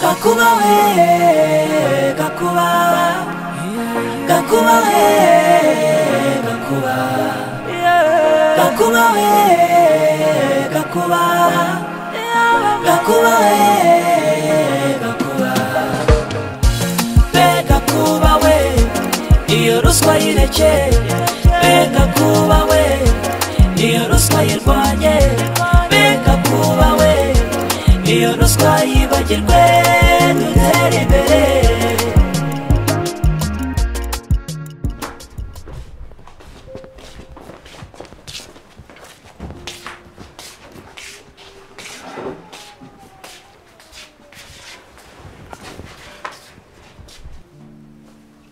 gakubawe gakuba gakubawe gakuba gakubawe gakuba gakubawe gakuba be gakubawe iyo ruswa yireke be gakubawe iyo ruswa yirwanye be gakubawe iyo ruswa yibagirwe dutere imbere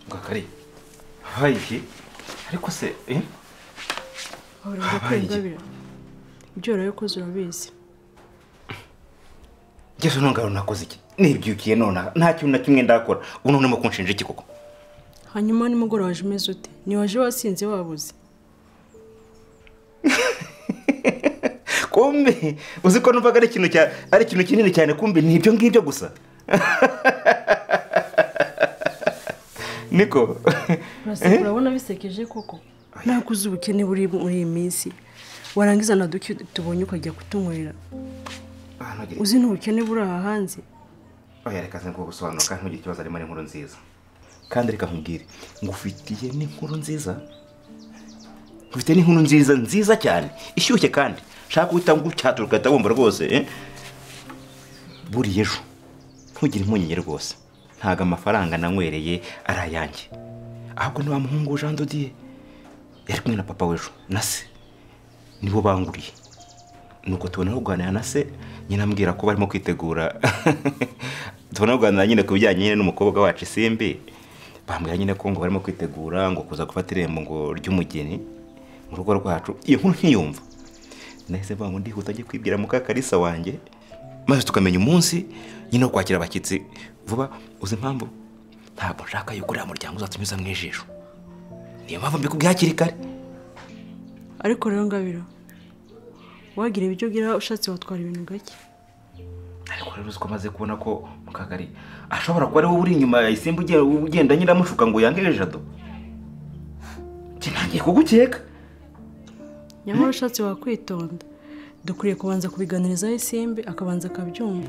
ngo akari habaye iki ariko se eh? urumva ko Habaye iki? ingabire byoroye koze urabizi ngewe ntungaro nakoze iki nibyukiye nonaha nta kintu na kimwe ndakora ubu none mu kunshinja iki koko hanyuma nimugoroba waje umeze ute ntiwaje wasinze wabuze kumbe uzi ko numvaga ari ikintu cya ari ikintu kinini cyane kumbe ni ibyo ngibyo gusa niko uraseka urabona bisekeje koko ntabwo uzi ubukene buri muri iyi minsi warangiza na duke tubonye ukajya kutunywera Ah, ntugire- uzi n'ubukene buri aha hanze oya reka ze ngo gusobanuka ntugire ikibazo harimo n'inkuru nziza kandi reka nkubwire ngufitiye n'inkuru nziza ngufitiye n'inkuru nziza nziza cyane ishyushye kandi shaka guhita ngucyatuka ugahita wumva rwose eh? buriya ejo ntugire impungenge rwose ntabwo amafaranga nanywereye ari ayanjye ahubwo ni wa muhungu jean dodiye yari kumwe na papa w'ejo na se nibo banguriye nuko tubona no kuganira na se nyine ambwira ko barimo kwitegura tubona no kuganira nyine ku bijyanye nyine n'umukobwa wacu isimbi bambwira nyine ko ngo barimo kwitegura ngo kuza gufata irembo ngo ry'umugeni mu rugo rwacu iyo nkuru nkiyumva nahise mvuga ngo ndihuta ajye kwibwira muka karisa wanjye maze tukamenya umunsi nyine wo kwakira abashyitsi vuba uzi impamvu ntabwo nshaka yuko uriya muryango uzatunyuza mu ijisho niyo mpamvu mbikubwiye hakiri kare ariko rero ngabire wagira ibyo ugira ushatse watwara ibintu gake ariko rero uzi ko amaze kubona ko mu kagari ashobora kuba ari wowe uri inyuma ya isimba ugiye- ugenda nyiramushuka ngo yange jado njye ntangiye kugukeka nyamara ushatse wakwitonda dukwiye kubanza kubiganirizaho isimbi akabanza akabyumva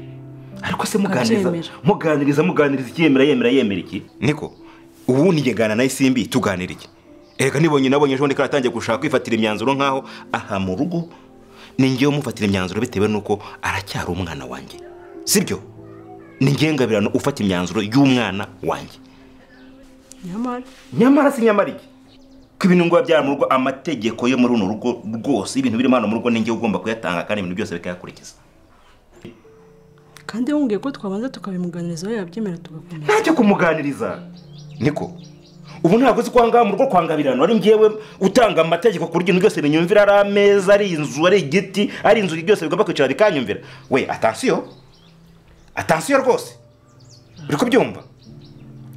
ariko se muganiriza Nkabyemera. muganiriza muganiriza iki yemera yemera yemera iki niko ubu nigegana na isimbi tuganira iki erega nibonye nabonye ejo bundi karatangiye gushaka kwifatira imyanzuro nk'aho aha mu rugo ni ngewe umufatira imyanzuro bitewe n'uko aracyari umwana wanjye sibyo ni ngewe ngabirano ufata imyanzuro y'umwana wanjye nyamara nyamara si nyamara iki ko ibintu ngo biba byari mu rugo amategeko yo muri runo rugo rwose ibintu biri hano mu rugo ninjye ugomba kuyatanga kandi ibintu byose bikayakurikiza kandi wumviye ko twabanza tukabimuganirizaho yabyemera tugakomeza ntacyo kumuganiriza niko ubu ntabwo uzi ko aha ngaha mu rugo kwangabirana ari ngewe utanga amategeko ku buryo ibintu byose binyumvira ari ameza ari inzu ari igiti ari inzu byose bigomba kwicara bikanyumvira we atansiyo atansiyo rwose uri kubyumva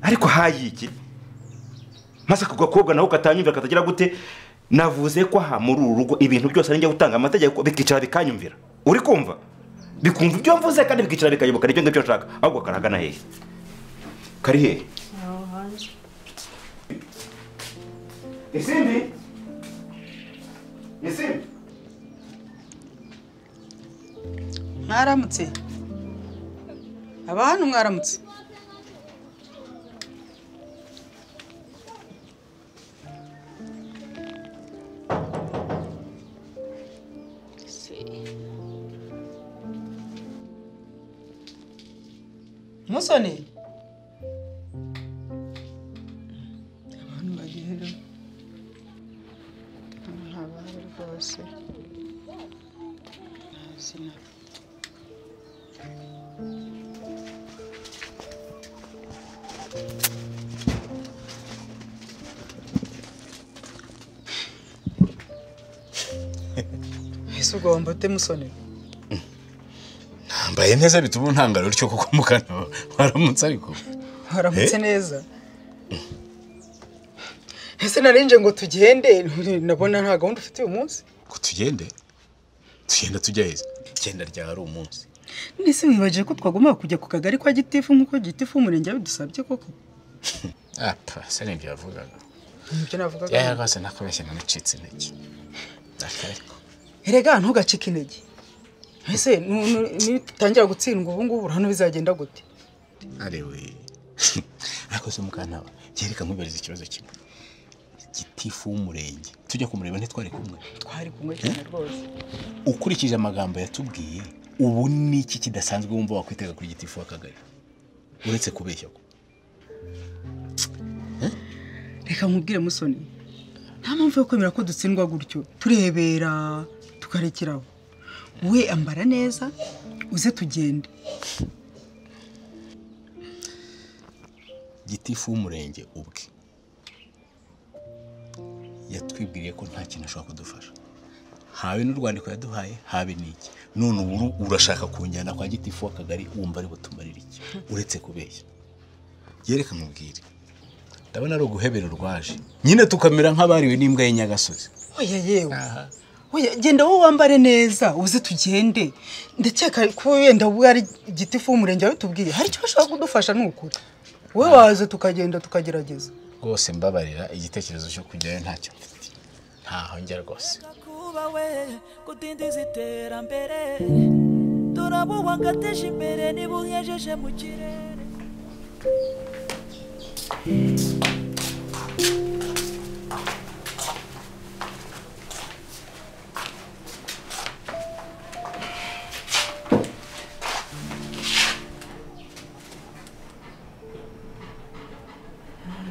ariko hayi iki maze ako gakobwa nawe katanyumvira katagira gute navuze ko aha muri uru rugo ibintu byose ari njye gutanga amategeko bikicara bikanyumvira uri kumva bikumva ibyo mvuze kandi bikicara bikayoboka n'ibyo ngibyo nshaka ahubwo karahagana hehe kari hehe aho hanze isimbi isimbi mwaramutse abantu mwaramutse musoni abantu bagera ntabari rwose ntazi na ese ugomba ute musoni mbaye neza bituma untangara utyo kuko mukana waramutse ariko waramutse neza ese narinje ngo tugende nabona nta gahunda ufite uyu munsi ngo tugende tugenda tujya heza genda ryari umunsi nese mwibagiye ko twagombaga kujya ku kagari kwa gitifu nk'uko gitifu w'umurenge yabidusabye koko apa se nibyo yavugaga nibyo navugaga yaya rwose nakubeshye namucitse intege akareko erega ntugacike intege ese nu- nu- nitangira gutsindwa ubu ngubu hano bizagenda gute arewe ariko se mukantaba yereka nkubariza ikibazo kimwe gitifu w'umurenge tujya kumureba ntitwari kumwe twari kumwe cyane rwose ukurikije amagambo yatubwiye ubu ni iki kidasanzwe wumva wakwitega kuri gitifu w'akagari uretse kubeshya ko reka nkubwire musoni nta mpamvu yo kwemera ko dutsindwa gutyo turebera tukarekeraho we ambara neza uze tugende gitifu w'umurenge ubwe yatwibwiriye ko nta kintu ashobora kudufasha habe n'urwandiko yaduhaye habe n'iki none ubu urashaka kunjyana kwa gitifu w'akagari wumva ari butumarire iki uretse kubeshya yereka mubwire ndabona ari uguhebera urwaje nyine tukamera nk'abariwe n'imbwa y'inyagasozi oya yewe oya genda wowe wambare neza uze tugende ndakeka ko wenda ubwo ari igitifu w'umurenge wawe tubwiye hari icyo bashaka kudufasha ni ukuri we waza tukagenda tukagerageza rwose mbabarira igitekerezo cyo kujyayo ntacyo mfite ntaho njya rwose kuba we kudindiza iterambere turabuha ngo ateje imbere niba uyejeje mu kirere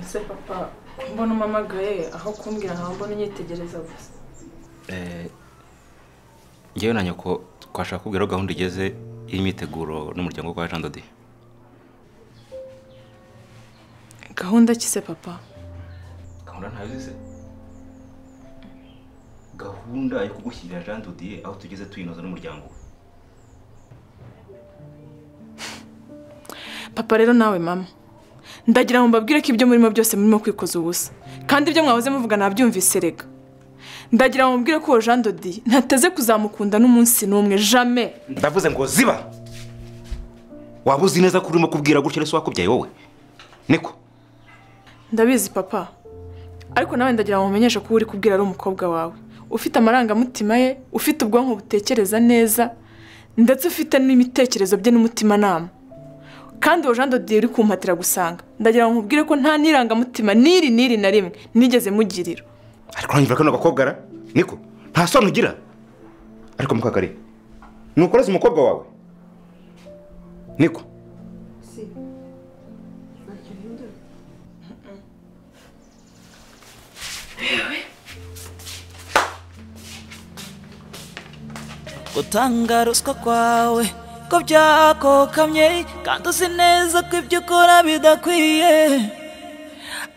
ese papa mbona umamagaye aho kumbwira nkawe mbona unyitegereza gusa ngewe na nyoko twashaka kubwira aho gahunda igeze y'imyiteguro n'umuryango kwa jean dodi gahunda ki se papa gahunda ntayo uzize gahunda yo kugushyirira jean dodi aho tugeze tuyinoza n'umuryango we papa rero nawe mama ndagira ngo mbabwire ko ibyo murimo byose murimo kwikoza ubusa kandi ibyo mwahoze muvuga nabyumvise rega ndagira ngo mubwire ko uwo jean dodi ntateze kuzamukunda n'umunsi n'umwe jame ndavuze ngo ziba waba uzi neza ko urimo kubwira gutya ese wakubyaye wowe niko ndabizi papa ariko nawe ndagira ngo nkumenyeshe ko uwo uri kubwira ari umukobwa wawe ufite amarangamutima ye ufite ubwonko butekereza neza ndetse ufite n'imitekerezo bye n'umutimanama kandi uwo jean dodi uri kumpatira gusanga ndagira ngo nkubwire ko nta n'irangamutima n'iri n'iri na rimwe nigeze mugirira ariko uranyumva ko kano gakobwa ra niko nta soni ugira ariko mukakari ntukoreze umukobwa wawe niko gutanga ruswa kwawe ko byakokamye kandi uzi neza ko ibyo ukora bidakwiye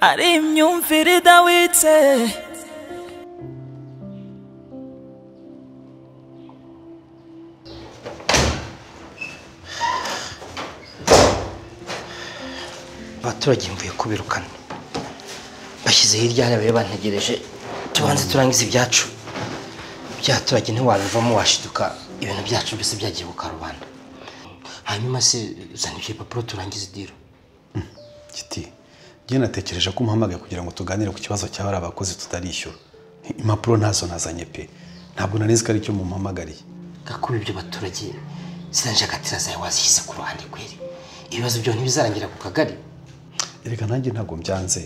ari imyumvire idawitse abaturage mvuye kubirukana bashyize hirya hariya bari bantegereje tubanze turangize ibyacu by'abaturage ntiwabivamo washiduka ibintu byacu byose byagiye ku karubanda hanyuma se zana ibyo bipapuro turangize idiro Kiti njye natekereje ko umpamagaye kugira ngo tuganire ku kibazo cy'abari abakozi tutarishyura impapuro ntazo nazanye pe ntabwo nanizi ko ari cyo mumpamagariye gakuba ibyo baturage ziriya njegatira zawe wazishyize ku ruhande kweri ibibazo byo ntibizarangira ku kagari erega nanjye ntabwo mbyanze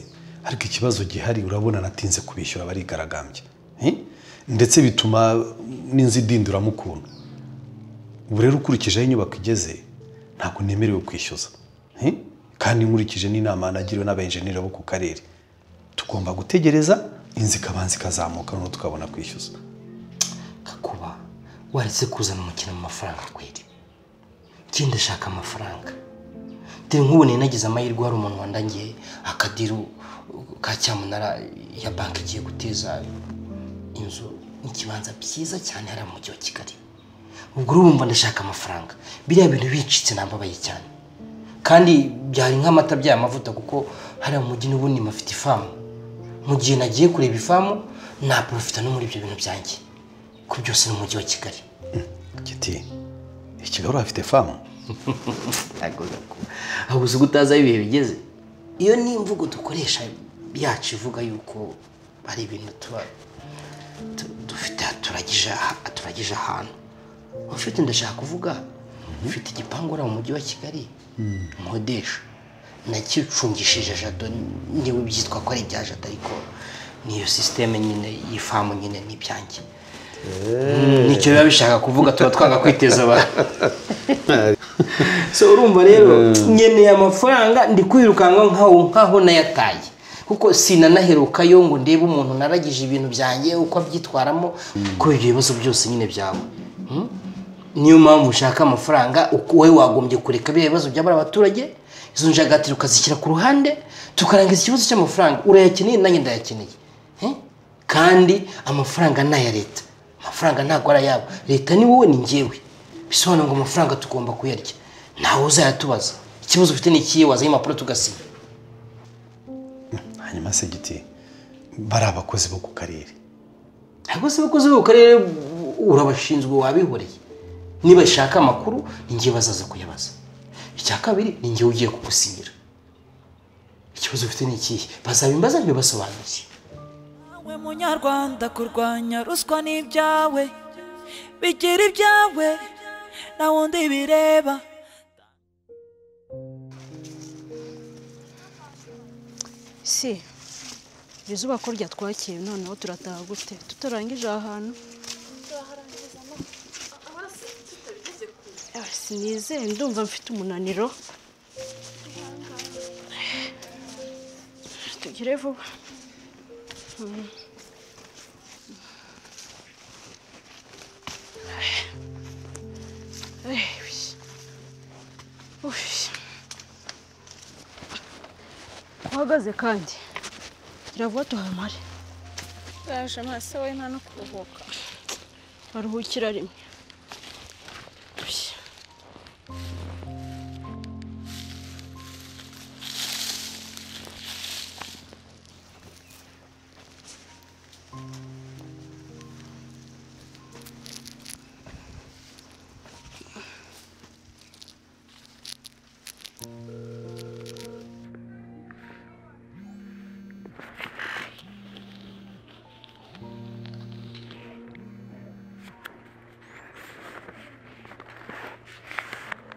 ariko ikibazo gihari urabona natinze kubishyura barigaragambya Eh? ndetse bituma n'inzu idinduramo ukuntu ubu rero ukurikije aho inyubako igeze ntabwo nemerewe kwishyuza Eh? kandi nkurikije n'inama nagiriwe n'abenjeniri bo ku karere tugomba gutegereza inzu ikabanza ikazamuka noneho tukabona kwishyuza gakuba waretse kuzana umukino mu mafaranga kweri ikindi ashaka amafaranga dore nk'ubu nari nagize amahirwe hari umuntu wandangiye akadiru ka cyamunara ya banki igiye guteza inzu n'ikibanza byiza cyane hariya mu mujyi wa kigali ubwo urumva ndashaka amafaranga biriya bintu bicitse nambabaye cyane kandi byari nk'amata by'aya mavuta kuko hariya mu mujyi n'ubundi mafite ifamu mu gihe nagiye kureba ifamu naporofita no muri ibyo bintu byanjye ko byose ni umujyi wa kigali Kiti ikigaru hafite famu ntabwo gakuba aho gusa uko utazi aho ibihe bigeze iyo ni imvugo dukoresha yacu ivuga yuko hari ibintu tuba tu- dufite turagije turagije ahantu ufite ndashaka kuvuga ufite igipangu uri mu mujyi wa kigali nkodesha nakicungishije jado niwe byitwa ko ari ibya jado ariko niyo sisiteme nyine y'ifamu nyine n'ibyanjye nicyo biba bishaka kuvuga tuba twanga kwiteza abantu so urumva rero nkeneye amafaranga ndi kwirukanka nkaho nkaho nayataye kuko sinanaherukayo ngo ndebe umuntu naragije ibintu byanjye uko abyitwaramo kubera ibyo bibazo byose nyine byawe Hmm? niyo mpamvu ushaka amafaranga uko wowe wagombye kureka biriya bibazo by'abari abaturage izo njagatiro ukazishyira ku ruhande tukarangiza ikibazo cy'amafaranga urayakeneye nanjye ndayakeneye Hmm? kandi amafaranga ni aya leta amafaranga ntabwo ari ayabo leta ni wowe ni njyewe bisobanura ngo amafaranga tugomba kuyarya ntawe uzayatubaza ikibazo ufite ni ikihe wazanye impapuro tugasiba hanyuma se giti bari abakozi bo ku karere ntabwo se abakozi bo ku karere urabashinzwe wabihoreye niba bashaka amakuru ni njye bazaza kuyabaza icya kabiri ni njye ugiye kugusinyira ikibazo ufite ni ikihe bazabimbaza ntibibasobanuye we munyarwanda kurwanya ruswa ni ibyawe bigira ibyawe nta wundi bireba si iri zuba ko ryatwakira noneho turataha gute tutarangije aha hantu Ah, sinizeye ndumva mfite umunaniro tugire vuba Eh, uy. Uy. uhagaze kandi kiravuga tuhamare Yaje amaso we nta no kuruhuka. baruhukira rimwe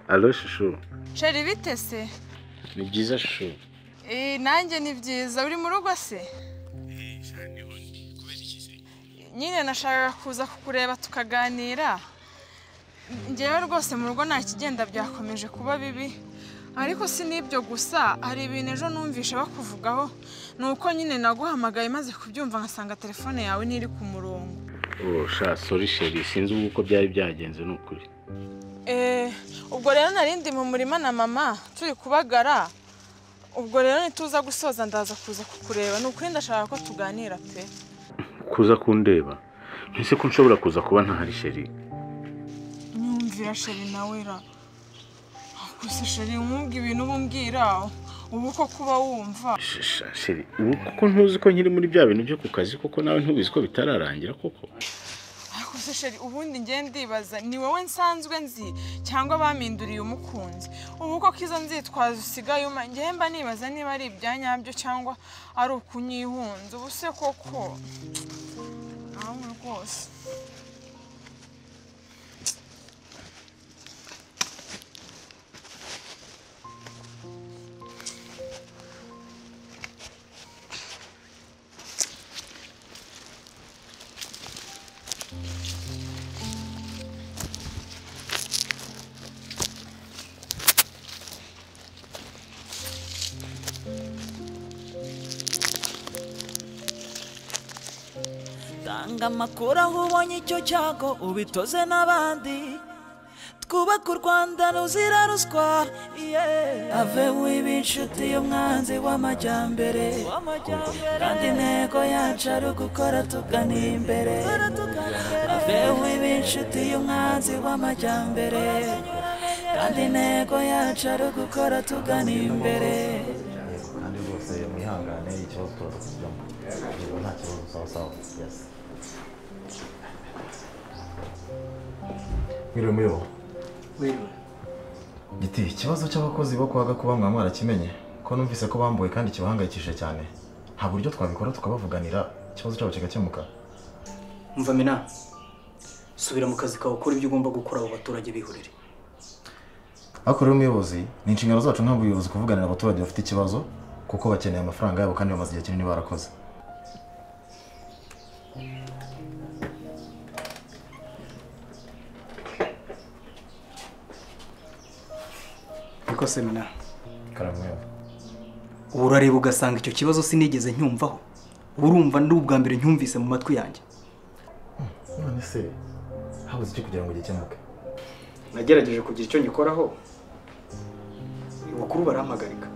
alo shushu Sheri bite se? ni byiza shushu Eh nanjye ni byiza uri mu rugo se? Nyine nashakaga kuza kukureba tukaganira. Njyewe rwose mu rugo nta kigenda byakomeje kuba bibi. Ariko si n'ibyo gusa hari ibintu ejo numvishe bakuvugaho ni uko nyine naguhamagaye maze kubyumva nkasanga telefone yawe ntiri ku murongo. oh sha sorry sheri sinzi ubu uko byari byagenze ni ukuri Eh, ubwo rero nari ndi mu murima na mama turi kubagara ubwo rero nituza gusoza ndaza kuza kukureba ni ukuri ndashaka ko tuganira pe kuza kundeba ntese ko nshobora kuza kuba ntahari sheri nyumvira sheri nawe ra gusa sheri nkumva ibintu uba umbwira ubu ko kuba wumva Sh- sha, sheri ubu kuko ntuzi ko nkiri muri bya bintu byo ku kazi koko nawe ntubizi ko bitararangira koko ariko se sheri ubundi njye ndibaza ni wowe nsanzwe nzi cyangwa bampinduriye umukunzi ubu ko kizo nzitwazo usigaye uma njye mba nibaza niba ari ibya nyabyo cyangwa ari ukunyihunza ubu se koko nawe rwose tanga amakuru aho ubonye icyo cyago ubitoze n'abandi twubake u rwanda ruzira ruswa yeah. aveho iba inshuti y'umwanzi w'amajyambere kandi intego yacu ari ugukora tugana imbere aveho iba inshuti y'umwanzi w'amajyambere kandi intego yacu ari ugukora tugana imbere kandi rwose mwihangane ikibazo turaza kujyamo Yego, nta kibazo sawa sawa yes mwiriwe muriho giti ikibazo cy'abakozi bo kwa gakuba mwaba mwarakimenye ko numvise ko bambuwe kandi kibahangayikishije cyane nta buryo twabikora tukabavuganira ikibazo cyabo kigakemuka Umva mina subira mu kazi kawe ukora ibyo ugomba gukora abo baturage bihurire ariko rero umuyobozi ni inshingano zacu nk'abayobozi kuvuganira abaturage bafite ikibazo kuko bakeneye amafaranga yabo kandi bamaze igihe kinini barakoze niko semina karamu yawe ubu urareba ugasanga icyo kibazo sinigeze ncyumvaho uba urumva ndi ubwa mbere ncyumvise mu matwi yanjye none se habuze iki kugira ngo gikemuke nagerageje kugira icyo ngikoraho abakuru barampagarika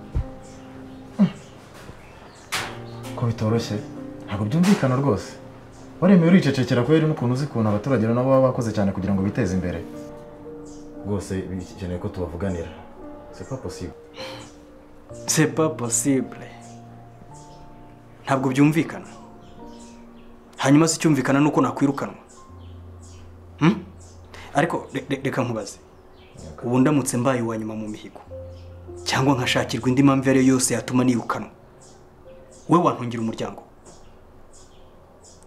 ko bitoroshye ntabwo byumvikana rwose waremeye uricecekera kubera n'ukuntu uzi ukuntu abaturage nabo baba bakoze cyane kugira ngo biteze imbere rwose bikeneye ko tubavuganira c'est pas possible c'est pas possible ntabwo byumvikana hanyuma se icyumvikana ni uko nakwirukanwa Hmm? ariko re- re- reka nkubaze ubu ndamutse mbaye uwa nyuma mu mihigo cyangwa nkashakirwa indi mpamvu iyo ari yo yose yatuma nirukanwa we wantungira umuryango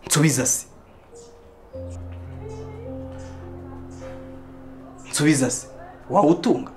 nsubiza se nsubiza se wawutunga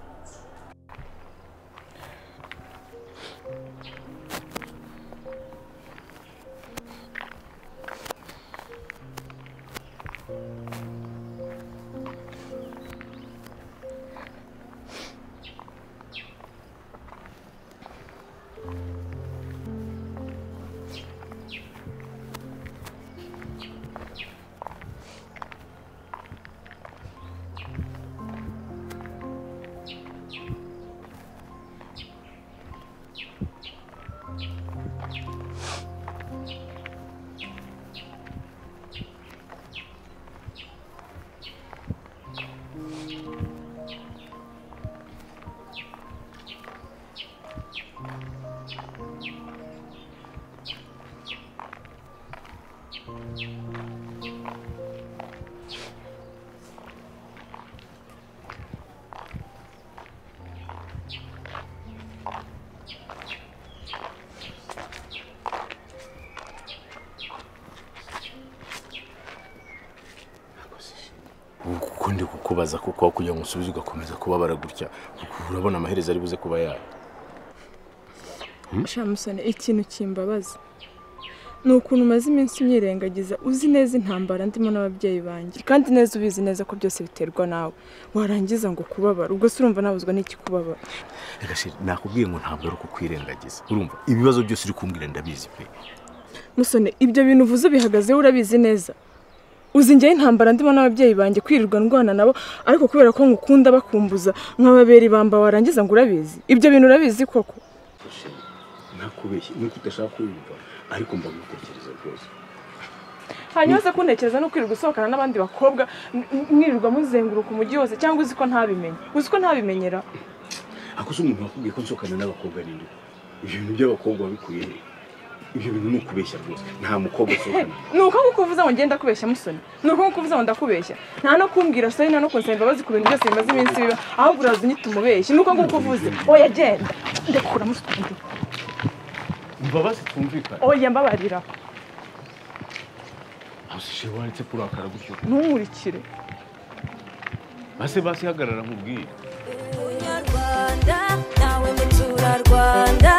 kuko ndi kukubaza kuko aho kugira ngo usubize ugakomeza kubabara gutya urabona amaherezo ari buze kuba yayo shamusoni ikintu kimbabaza ni ukuntu umaze iminsi unyirengagiza uzi neza intambara ndimo n'ababyeyi banjye kandi neza ubizi neza ko byose biterwa nawe warangiza ngo kubabara ubwo se urumva nabuzwa n'ikikubabara Reka sheri, nakubwiye ngo ntabwo ari ukukwirengagiza urumva ibibazo byose uri kumbwira ndabizi pe musoni ibyo bintu uvuze bihagazeho urabizi neza uzi njyewe intambara ndimo n'ababyeyi banjye kwirirwa ndwana nabo ariko kubera ko ngukunda bakumbuza nk'ababera ibamba warangiza ngo urabizi ibyo bintu urabizi koko nakubeshye nuko udashaka kuyumva ariko mbabigutekereza rwose hanyuma uze kuntekereza no kwirirwa usohokana n'abandi bakobwa m- m- mwirirwa muzenguruka umujyi wose cyangwa uzi ko ntabimenye uzi ko ntabimenyera ako se umuntu wakubwiye ko nsohokana n'abakobwa ninde ibyo bintu by'abakobwa wabikuye he ibyo bintu ni ukubeshya rwose nta mukobwa He, usohokana ni uko ngukuvuza ngo ngenda kubeshya musoni ni uko ngukuvuza ngo ndakubeshya nta no kumbwira sori nta no kunsaba imbabazi ku bintu byose bimaze iminsi biba ahubwo uraza unyita umubeshyi ni uko ngukuvuze oya genda ndekura musoni imbabazi twumvikana oya mbabarira usishe waretse kurakara gutyo ntumurikire base basi hagarara nkubwire Rwanda nawe muturarwanda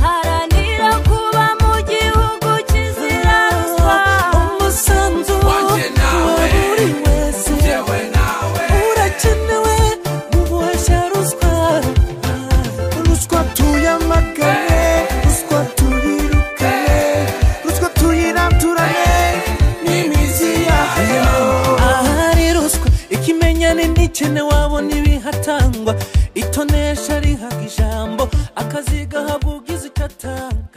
haranira kuba mu gihugu kizira ruswa umusanzu wanjye nawe buri wese njyewe nawe urakenewe mu buhashya ruswa ruswa tuyamagane ruswa tuyirukane ruswa tuyiranturane n'imizi yayo ahari ruswa ikimenyane n'ikene wabona ibihatangwa itonesha rihabwa ijambo akazi gahabwa ugize icyo atanga